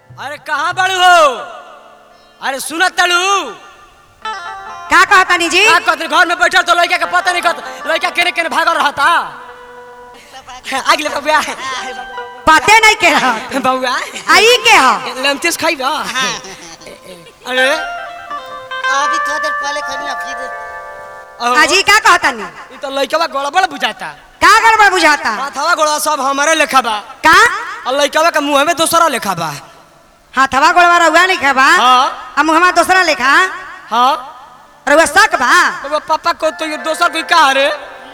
अरे कहाँ बड़ू हो अरे सुनत तड़ू का कहतानी जी का कहते घर में बैठल तो लड़का के पता नहीं कहत लड़का केने केने भागल रहता आगे ले बबुआ पते नहीं के रह बबुआ आई के ह लमतेस खाई बा अरे अभी थोड़ा देर पहले खड़ी फिर अहो, अजी का कहतानी ई तो लड़का गड़बड़ बुझाता का गड़बड़ बुझाता हाथवा गोड़वा सब हमारे लेखा बा का और लड़का के मुंह में दोसरा लेखा बा हाथवा गोड़वा रहुआ नहीं खाबा हाँ आ मुहमा दूसरा लेखा हाँ रहुआ शक बा तो पापा को तो ये दोसर कोई कहा रे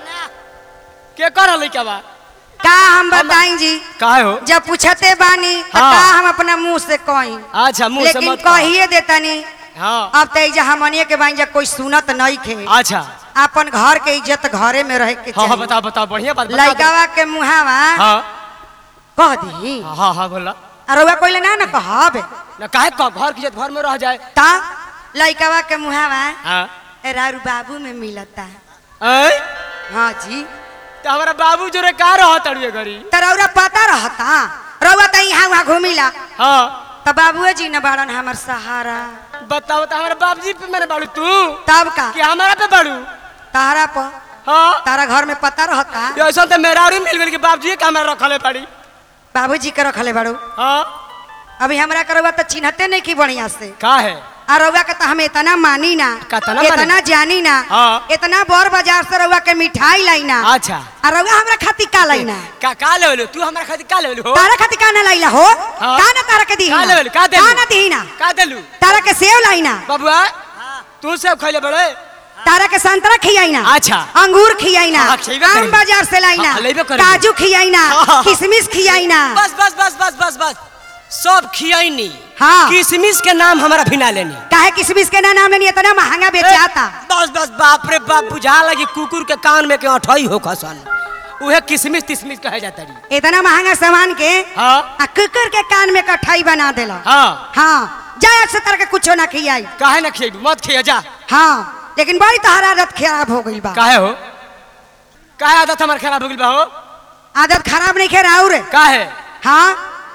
के कर लड़का बा का हम बताई जी काहे हो जब पूछते बानी त हाँ। का हम अपना मुंह से कही अच्छा मुंह से लेकिन मत कह। कहिए देतानी हाँ अब तो इजा हमनिए के बानी जा कोई सुनत नहीं खे अच्छा अपन घर के इज्जत घरे में रहे के हाँ हाँ चाहिए बताओ बताओ बढ़िया बात बता दो। लइकावा के मुहावा हाँ कह दी हाँ हाँ बोला आ रउआ कोई ना ना कहब ना काहे कह घर की इज्जत घर में रह जाए ता लइकावा के मुहावा हाँ रारू बाबू में मिलता ऐ? हाँ जी तो हमारा बाबू जो रे का रह तड़िए घरी त रउरा पता रहता रउआ त यहाँ वहाँ घूमिला हाँ त बाबुए जी न बाड़न हमर सहारा बताओ तो हमारे बाबूजी पे मैंने बाड़ू तू तब का कि हमारा पे बाड़ू तारा पर हाँ तारा घर में पता रहता ये ऐसा तो मेरा और मिल गई कि बाबूजी के हमारा रखले पड़ी बाबूजी के रखले बाड़ू हाँ अभी हमरा के रउआ त चिन्हते नहीं की बढ़िया से का है आ रउआ के त हम इतना मानी ना कतना मानी? इतना जानी ना हाँ। इतना बड़ बाजार से रउआ के मिठाई लाइना अच्छा आ रउआ हमरा खातिर का लाइना का का लेवल तू हमारा खातिर का लेवल हो तारा खातिर का ना लाइला हो हाँ। का ना तारा के दी का लेवल का दे का ना दीना का देलू तारा के सेव लाइना बबुआ तू सब खैले बड़े तारा के संतरा खियाइना अच्छा। अंगूर खियाइना हाँ, खियबे आम करेली। बाजार से लाइना हाँ, लेबे करेली। काजू खियाइना हाँ। किशमिश खियाइना बस बस बस बस बस बस सब खियाइनी हाँ। किशमिश के नाम हमारा भिना लेनी काहे किशमिश के ना नाम लेनी इतना महंगा बेचाता बस बस बाप रे बाप बुझा लगी कुकुर के कान में के अठई हो खसन उहे किशमिश तिशमिश कहे जाता रही इतना महंगा सामान के हाँ आ कुकर के कान में कठाई बना देला हाँ हाँ जाए से तरह के कुछो ना खियाई काहे ना खिएबू मत खिया जा हाँ लेकिन बड़ी तोहरा आदत खराब हो गई बा काहे हो काहे आदत हमार खराब हो गइल बा हो आदत खराब नहीं खेरा और काहे हाँ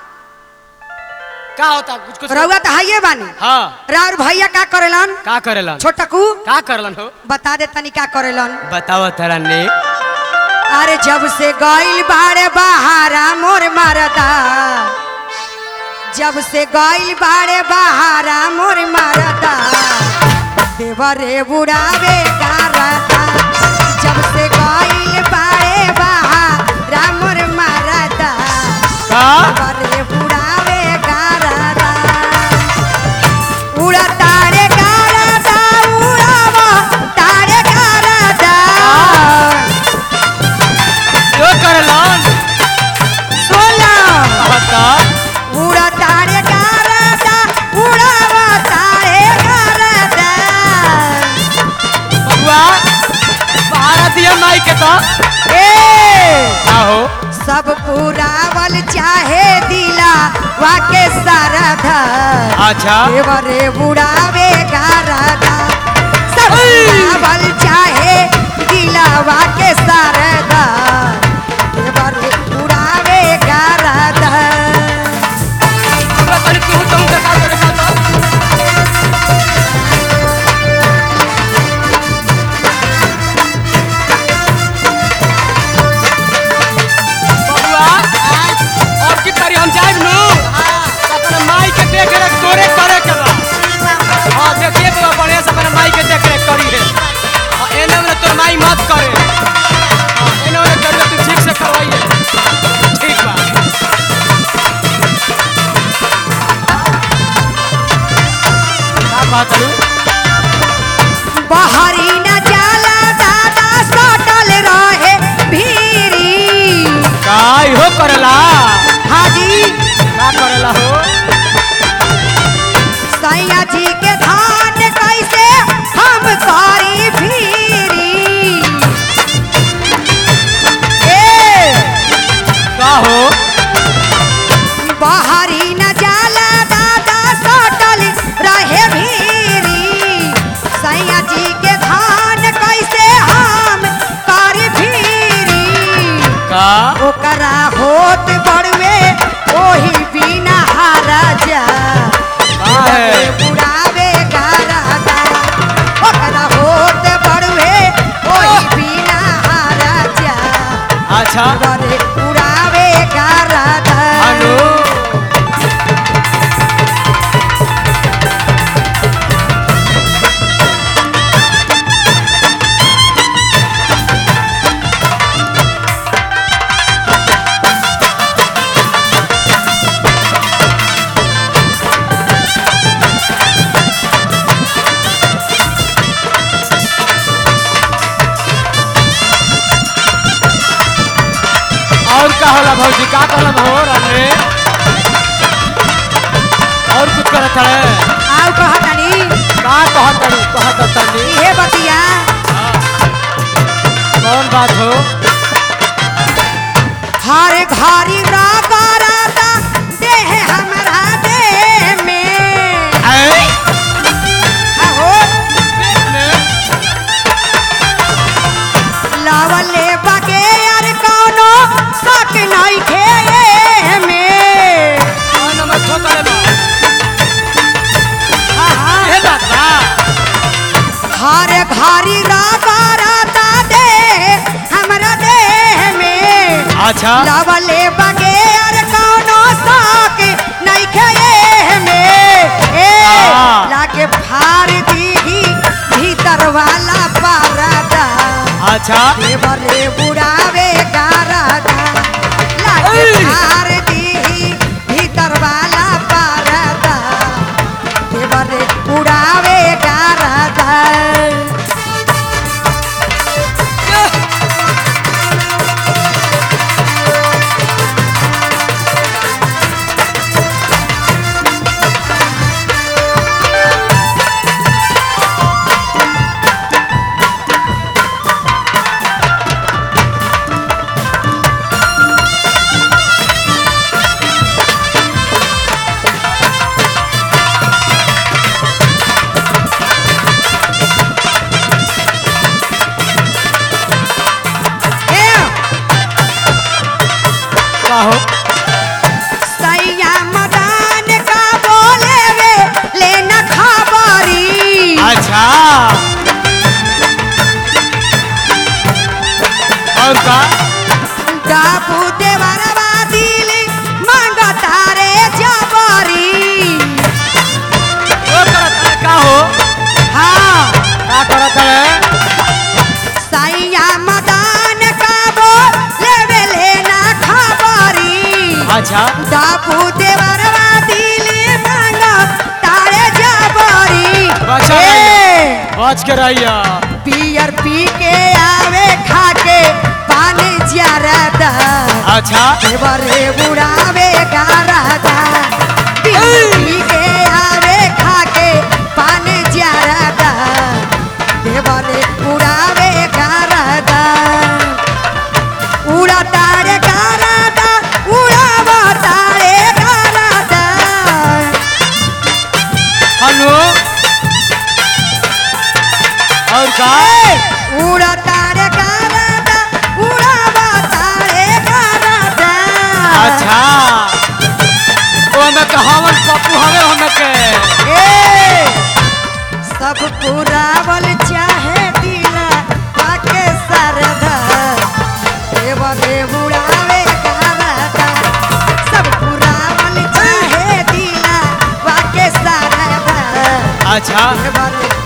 का होता कुछ कुछ रउआ तो हाइये बानी हाँ राउर भैया का करेलन का करेलन छोटकू का करलन हो बता दे तनी का करेलन बताओ तरा ने अरे जब से गइल बाड़े बहारा मोर मरदा जब से गइल बाड़े बहारा मोर मरदा देवरे बुढ़ावे गारदा जब से गइल बाड़े बहारा मोर मरदा का देवरे बुढ़ावे गारदा उड़ा तारे गारदा उड़ावा तारे गारदा जो करलन सोला बता उड़ा तारे गारदा उड़ावा तारे गारदा बबुआ बाहर दिया माई के तो ए का हो सब पुरावल चाहे दिला वाके सारधा अच्छा देवरे उड़ावे गारदा सब पुरावल चाहे दिला वाके सारधा देवरे उड़ावे गारदा पूरा तनी तू तुम का का करे का बबुआ अब की तारी हम जाइब नु अपने माई के देख रेख तोरे करे के बा हां देखिए तो बढ़िया से अपने माई के देख रेख करी है हां एने में तोर माई मत करे हां एने में कर तू ठीक से करवाइए ठीक बा का बात है बहरी न जाला दादा सटल रहे भीरी काय हो करला हाजी का करला हो सैया जी के धान कैसे हम करी भीरी ए का हो बहरी न जाला दादा सटल रहे भीरी सैया जी के धान कैसे हम करी भीरी का ओकरा होत बड़वे ओही बिना हारा जा होला भौजी का करब हो रे और कुछ करत है आउ कहतनी का कहत तनी कहत तनी इहे बतिया कौन बात हो हर घरी रगरता देह हमरा देह में ऐ आहो लवले बगे यार कौनो शक नहीं खे में कौन नंबर ठोकले बा आहा, ए बात बा हर घरी रगरता देह हमरा देह में अच्छा लवले बगे यार कौनो शक नहीं खे में ए हाँ। लागे फाड़ दीही भीतर वाला पारदा अच्छा देवरे बुढ़ावे गारदा लागे ऐ। फाड़ दीही भीतर वाला पारदा देवरे बुढ़ावे गारदा ए का हो सैया मदान का बोले वे लेना खबरी अच्छा और का डाबू देवरवा दिल मांगता रे जबरी वो करत है का हो हाँ का करत है सैया मदान का बोले वे लेना खबरी अच्छा डाबू देवरवा दिल मांगता रे जबरी बचा ए, बच के रहिया पियर पी के आवे खा के पानी ज्यादा अच्छा देवरे बुढ़ावे गारदा पियर पी के आवे खा के पानी ज्यादा देवरे बुढ़ावे गारदा उड़ा तारे गारदा उड़ावा तारे गारदा हेलो और का उड़ा तारे गारदा उड़ावा तारे गारदा अच्छा वो हमें कहावन पप्पू हमें हमें के ए सब पुरावल चाहे दिला पाके सरदा देवले उड़ावे गारदा सब पुरावल चाहे दिला पाके सरदा अच्छा देवले